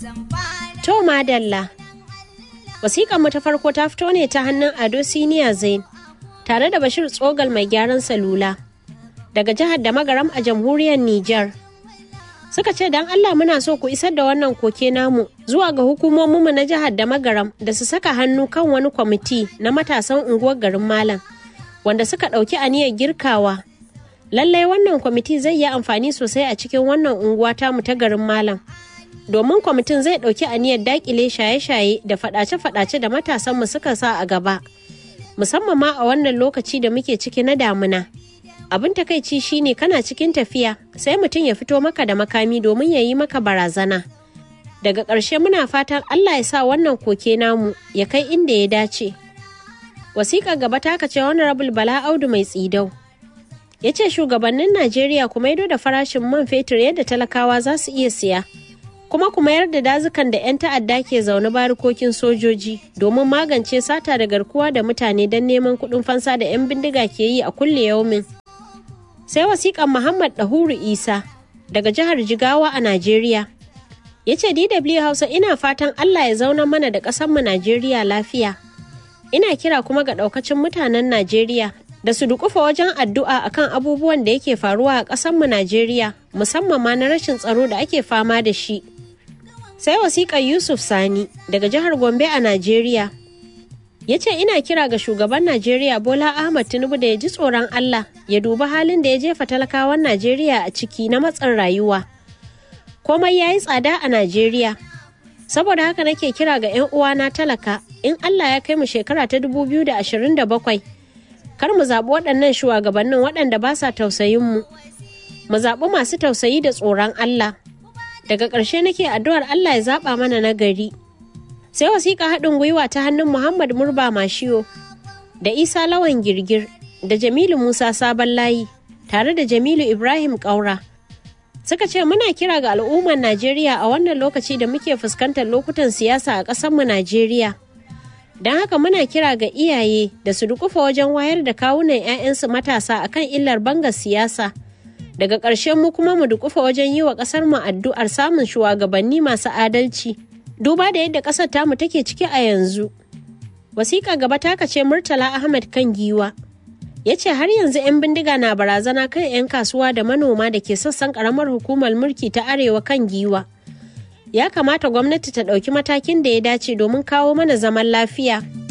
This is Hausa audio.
To madalla. Wasiƙar mu ta farko ta fito ne ta hannun Ado Siniya Zain tare da Bashir Tsogal mai gyaran salula daga jihar da magaram a jamhuriyar Nijar. Suka ce don Allah muna so ku isar da wannan koke namu zuwa ga hukumominmu na jihar da magaram da su saka hannu kan wani kwamiti na matasan unguwar garin Malam wanda suka ɗauki aniyar girkawa. Lallai wannan kwamiti zai yi amfani sosai a cikin wannan unguwa tamu ta garin Malam. domin kwamitin zai ɗauki aniyar dakile shaye-shaye da faɗace-faɗace da matasanmu suka sa a gaba musamman ma a wannan lokaci da muke ciki na damuna abin takaici shine kana cikin tafiya sai mutum ya fito maka da makami domin ya yi maka barazana daga ƙarshe muna fatan allah ya sa wannan koke namu ya kai inda ya dace wasiƙa gaba ta ce honorable bala audu mai tsidau ya ce shugabannin najeriya kuma maido da farashin man fetur yadda talakawa za su iya siya kuma ku mayar da dazukan da 'yan ta'adda ke zaune barikokin sojoji domin magance sata da garkuwa da mutane don neman kuɗin fansa da 'yan bindiga ke yi a kulle yaumin. Sai wasiƙan Muhammad Dahuru Isa daga jihar Jigawa a Najeriya. Ya ce DW Hausa ina fatan Allah ya zauna mana da ƙasarmu Najeriya lafiya. Ina kira kuma ga ɗaukacin mutanen Najeriya da su dukufa wajen addu'a akan abubuwan da yake faruwa a ƙasarmu Najeriya musamman ma na rashin tsaro da ake fama da shi. sai wasiƙar yusuf sani daga jihar gombe a najeriya ya ce ina kira ga shugaban najeriya bola ahmad tinubu da ya ji tsoron allah ya dubi halin da ya jefa talakawan najeriya a ciki na matsin rayuwa komai ya yi tsada a najeriya saboda haka nake kira ga 'yan uwana talaka in allah ya kai mu shekara ta 2027 kar mu zaɓi waɗannan shugabannin waɗanda ba sa tausayin mu mu zaɓi masu tausayi da tsoron allah daga ƙarshe nake addu'ar Allah ya zaɓa mana na gari. Sai wasiƙa haɗin gwiwa ta hannun Muhammad Murba Mashiyo da Isa Lawan Girgir da Jamilu Musa Sabon Layi tare da Jamilu Ibrahim Ƙaura. Suka ce muna kira ga al'ummar Najeriya a wannan lokaci da muke fuskantar lokutan siyasa a ƙasarmu Najeriya. Don haka muna kira ga iyaye da su dukufa wajen wayar da kawunan 'ya'yansu matasa akan illar bangar siyasa. daga ƙarshen mu kuma mu dukufa wajen yi wa ƙasar mu addu'ar samun shugabanni masu adalci duba da yadda ƙasar tamu take ciki a yanzu wasiƙa gaba ta ce murtala ahmad kan giwa ya ce har yanzu 'yan bindiga na barazana kan 'yan kasuwa da manoma da ke sassan ƙaramar hukumar mulki ta arewa kan giwa ya kamata gwamnati ta ɗauki matakin da ya dace domin kawo mana zaman lafiya